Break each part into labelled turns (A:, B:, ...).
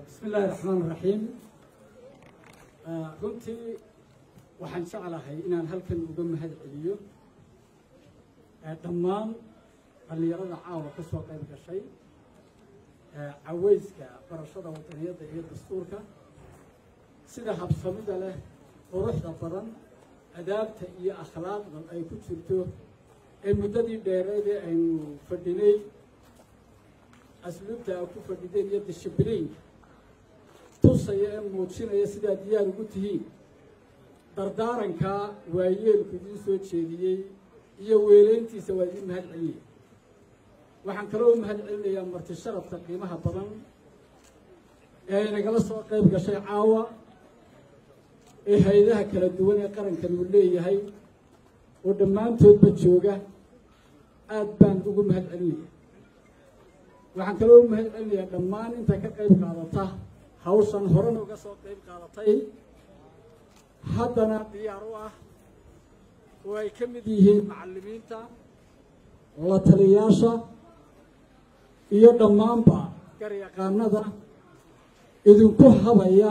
A: bismi illaahi raxmaan raxiim runtii waxaan jeclahay inaan halkan uga mahad celiyo dhammaan dhallinyarada caawa ka soo qayb gashay caweyska barashada wadaniyadda iyo dastuurka sida habsamida leh quruxda badan adaabta iyo akhlaaqdan ay ku jirto ee muddadii dheereedee aynu fadhinay asluubta a ku fadhideen iyo dishibiliinka tusaya ee muujinaya sidaa diyaar ugu tihiin dardaarankaa waayeelku idiin soo jeediyey iyo weeleyntiisa waa idiin mahad celinaya waxaan kaloo mahad celinayaa marti sharafta qiimaha badan ee nagala soo qayb gashay caawa ee hay-adaha kala duwan ee qarankan uu leeyahay oo dhammaantoodba jooga aad baan ugu mahad celinaya waxaan kaloo u mahad celinayaa dhammaan inta ka qayb qaadata hawshan horena uga soo qayb qaadatay haddana diyaar u ah oo ay ka mid yihiin macallimiinta la taliyayaasha iyo dhammaanba garyaqaanada idinku habaya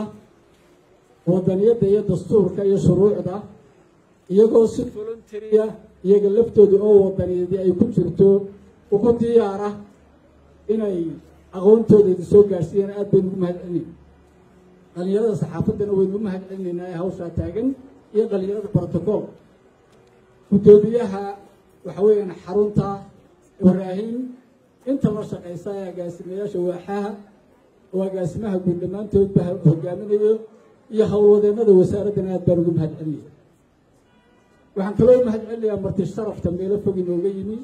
A: wadaniyadda iyo dastuurka iyo shuruucda iyagoo si voluntaria iyaga laftooda oo wadaniyadii ay ku jirto ugu diyaara inay aqoontooda idin soo gaadhsiiyaan aad baynu ugu mahad celinayna dhallinyarada saxaafaddana waynu u mahad celinaynaa ee hawshaa taagan iyo dhallinyarada brotocool guddoomiyaha waxa weeyaan xarunta ibraahim inta la shaqaysa ee agaasimayaasha waaxaha oo agaasimaha guud dhammaantoodba hogaaminayo iyo howlwadeennada wasaaraddana aad baan ugu mahad celinaya waxaan kaloo u mahad celinayaa marti sharafta meelo fog inooga yimi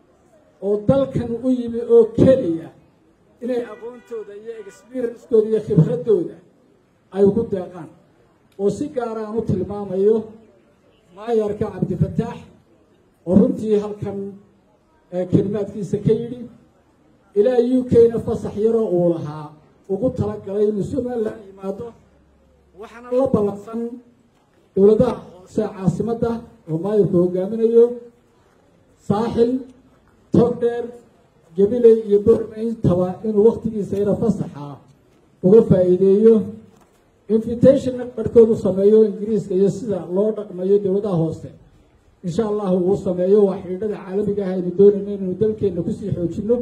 A: oo dalkan u yimi oo keliya inay aqoontooda iyo experienskooda iyo khibraddooda ay ugu deeqaan oo si gaara aan u tilmaamayo maayarka cabdifataax oo runtii halkan kelimaadkiisa ka yidhi ilaa u k-na fasax yaroo uu lahaa ugu talagalay inuu somalilan yimaado waxaana la ballansan dowladaha hoose caasimadda oo maayarku hogaaminayo saaxil togdheer gabiley iyo bormayntaba inuu waktigiisa yaro fasaxa uga faa'iideeyo invitationna barhkood u sameeyo ingiriiska iyo sida loo dhaqmayo dowladaha hoose insha allahu uu sameeyo waa xidhiidhada caalamiga ah aynu doonayno inaynu dalkeenna kusii xoojino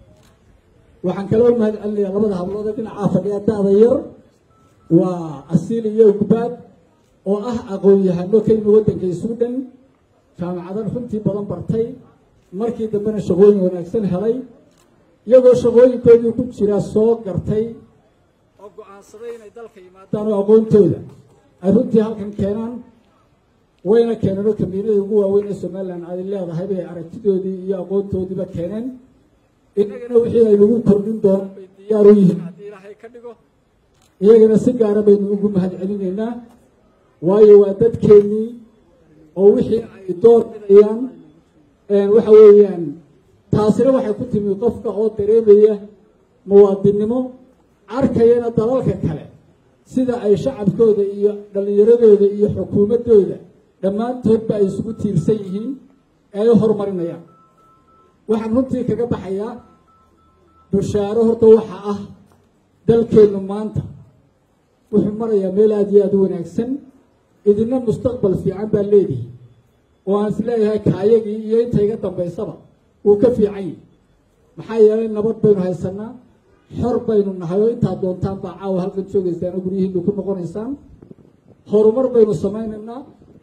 A: waxaan kaloo mahad celinayaa labada hablood ee dhinacaa fadhiya da-da yar waa asiili iyo ugbaad oo ah aqoon-yahano ka yimi waddanka suudhan jaamacadan runtii badan bartay markii dambena shaqooyin wanaagsan helay iyagoo shaqooyinkoodii ku jira soo gartay oo go-aansaday inay dalka yimaadaan oo aqoontooda ay runtii halkan keenaan wayna keeneen oo kambiinadii ugu waaweyn ee somalilan ay leedahay bay aragtidoodii iyo aqoontoodiiba keeneen innagana wixii ay nagu kordhin doonaan bay diyaar u yihiin haddii ilaahay ka dhigo iyagana si gaara baynu ugu mahad celinaynaa waayo waa dadkeennii oo wixii ay door bidayaan waxa weeyaan taasina waxay ku timi qofka oo dareemaya muwaadinnimo arkayana dalalka kale sida ay shacabkooda iyo dhallinyaradooda iyo xukuumaddooda dhammaantoodba ay isugu tiirsan yihiin ee ay u horumarinayaan waxaan runtii kaga baxayaa bushaaro horta waxa ah dalkeennu maanta wuxuu marayaa meel aada iyo aada u wanaagsan idina mustaqbal fiican baa leedihi oo aan is leeyahay kaayagii iyo inta iga dambaysaba wuu ka fiican yahi maxaa yeelay nabad baynu haysanaa xor baynu nahay oo intaad doontaan baa caawa halkan joogaysaan oo guryihiinu ku noqonaysaan horumar baynu samaynaynaa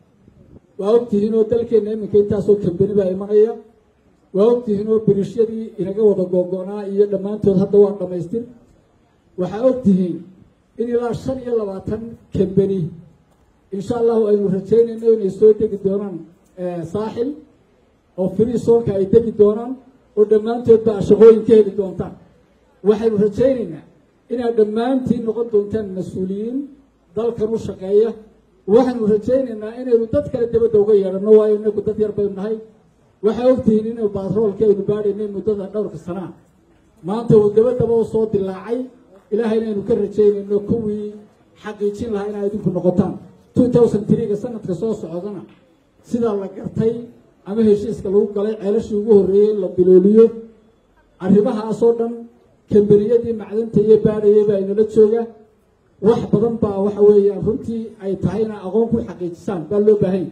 A: waa ogtihiin oo dalkeenna iminka intaasoo kambeni baa imanaya waa ogtihiin oo birishyadii inaga wada googo-naa iyo dhammaantood hadda waa dhammaystir waxaa ogtihiin in ilaa shan iyo labaatan kambeni insha allahu aynu rajaynayno inay soo degi doonaan saaxil oo free soonka ay degi doonaan oo dhammaantoodba a shaqooyin ka heli doontaan waxaynu rajaynaynaa inaad dhammaantiin noqon doontaan mas-uuliyiin dalkan u shaqeeya waxaynu rajaynaynaa inaynu dad kale dabadda uga yeedhanno waayo inagu dad yar baynu nahay waxaa ogtihiin inaynu baatroolka aynu baadhaynay muddada dhowrka sanaa maanta uu dabadaba u soo dilaacay ilaahayna aynu ka rajaynayno kuwii xaqiijin lahaa inaa idinku noqotaan two thousand threega sanadka soo socdana sidaa la gartay ama heshiiska lagu galay ceelashii ugu horreeyey in la bilooliyo arrimahaasoo dhan kambaniyadii macdanta iyo baadhayay baa inala jooga wax badan baa waxa weeyaan runtii ay tahay inaa aqoon ku xaqiijisaan baa loo baahanya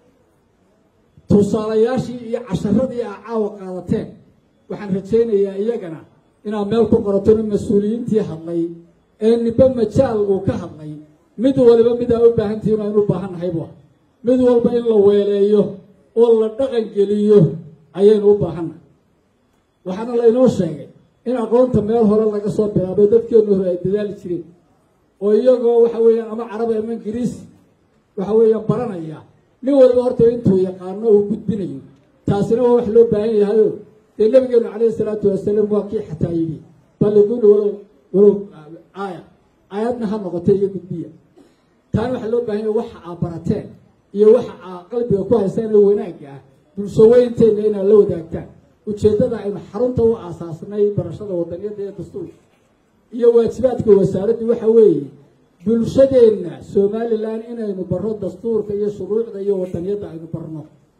A: tusaalayaashii iyo casharadii aa caawa qaadateen waxaan rajaynayaa iyagana inaad meel ku qoratona mas-uuliyiintii hadlay ee niba majaal uu ka hadlay mid waliba midaa u baahantihiin aynu u baahan nahay bu ah mid walba in la weeleeyo oo la dhaqan geliyo ayaynu u baahannahay waxaana laynoo sheegay in aqoonta meel hore laga soo bilaabay dadkeenu hore ay dadaali jireen oo iyagoo waxa weeyaan ama carabi ama ingiriisi waxa weeyaan baranaya nin waliba horta intuu yaqaano uu gudbinayo taasina waa wax loo baahan yahayo dee nabigeenu calayhi salaatu wasalaam waa kii xataa yidhi balliguni walow walow aaya aayadna ha noqotay iyo gudbiya taana waxaa loo baahan yahay waxa aa barateen iyo waxa aa qalbiga ku haystaan ee wanaagga ah bulsho weynteena inaad la wadaagtaan ujeeddada aynu xarunta u aasaasnay barashada wadaniyadda ee dastuurka iyo waajibaadka wasaaraddu waxa weeye bulshadeenna somalilan inaynu barro dastuurka iyo shuruucda iyo wadaniyadda aynu barno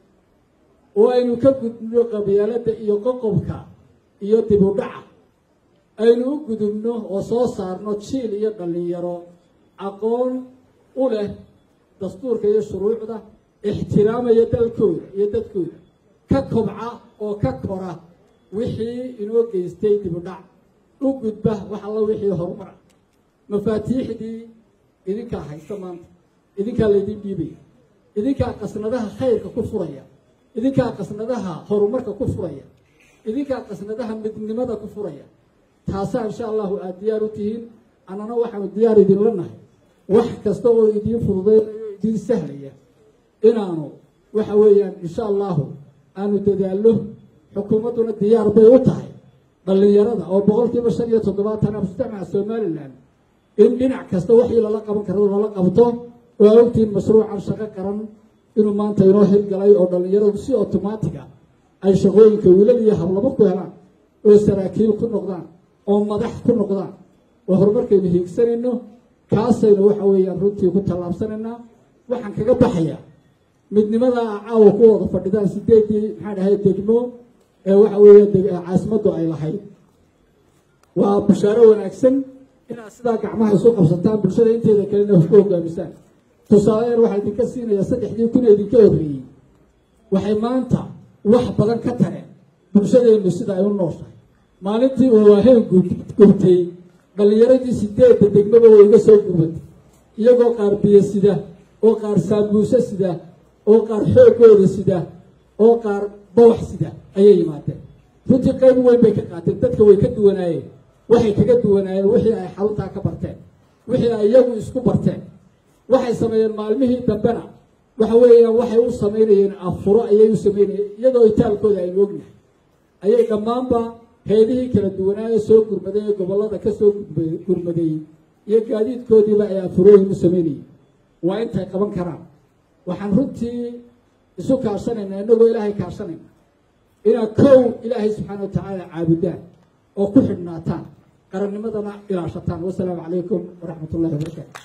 A: oo aynu ka gudubno qabyaaladda iyo qoqobka iyo dib u dhaca aynu u gudubno oo soo saarno jiil iyo dhallinyaro aqoon u leh dastuurka iyo shuruucda ixtiraamaya dalkooda iyo dadkooda ka kobca oo ka kora wixii inoo geystay dib u dhac u gudba wax alla wixii horumar ah mafaatiixdii idinkaa haysta maanta idinkaa laydin dhiibaya idinkaa qasnadaha khayrka ku furaya idinkaa qasnadaha horumarka ku furaya idinkaa qasnadaha midnimada ku furaya taasaa insha allahu aada diyaar u tihiin annana waxaanu diyaar idinla nahay wax kasta oo idiin fududeynayo idiin sahlaya inaanu waxa weeyaan insha allahu aanu dadaallo xukuumadduna diyaar bay u tahay dhallinyarada oo boqolkiiba shan iyo toddobaatan mujtamaca somalilan in dhinac kasta waxii lala qaban karo lala qabto oo aa ogtihiin mashruucan shaqo qaran inuu maanta inoo hirgalay oo dhallinyaradu si otomaatig ah ay shaqooyinka wiilal iyo hablabo ku helaan oo saraakiil ku noqdaan oo madax ku noqdaan oo horumarkaynu hiigsanayno kaasaynu waxa weeyaan runtii ku tallaabsanaynaa waxaan kaga baxayaa midnimada caawa ku wada fadhidaan sideedii maxaan dhahay degmo ee waxa weeya caasimaddu ay lahayd waa bushaaro wanaagsan inaad sidaa gacmaha isu qabsataan bulshada inteeda kalena ku hogaamisaan tusaaleyan waxaa idinka siinayaa saddexdii kun ee idinka horreeyey waxay maanta wax badan ka tareen bulshadeennu sida ay u nooshahay maalintii uu waaheen gubtay dhallinyaradii sideedda degmaba way iga soo gurbatay iyagoo qaar biyo sida oo qaar saabuuse sida oo qaar xoogooda sida oo qaar bawax sida ayay yimaadeen runtii qayb weyn bay ka qaateen dadka way ka duwanaayeen waxay kaga duwanaayeen wixii ay xaruntaa ka barteen wixii ay iyagu isku barteen waxay sameeyeen maalmihii dambena waxa weeyaan waxay u samaynayeen afuro ayay u samaynayeen iyadoo itaalkooda aynu ognahay ayay dhammaanba heedihii kala duwanaaye soo gurmaday ee gobollada ka soo gurmadeeyey iyo gaadiidkoodiiba ay afurooyin u samaynayeen waa intay qaban karaan waxaan runtii isu kaashanaynaa inagoo ilaahay kaashanayna inaad kow ilaahay subxaana wa tacaala caabudaan oo ku xidhnaataan qarannimadana ilaashataan wasalaamu calaykum waraxmat ullahi wabarakaatu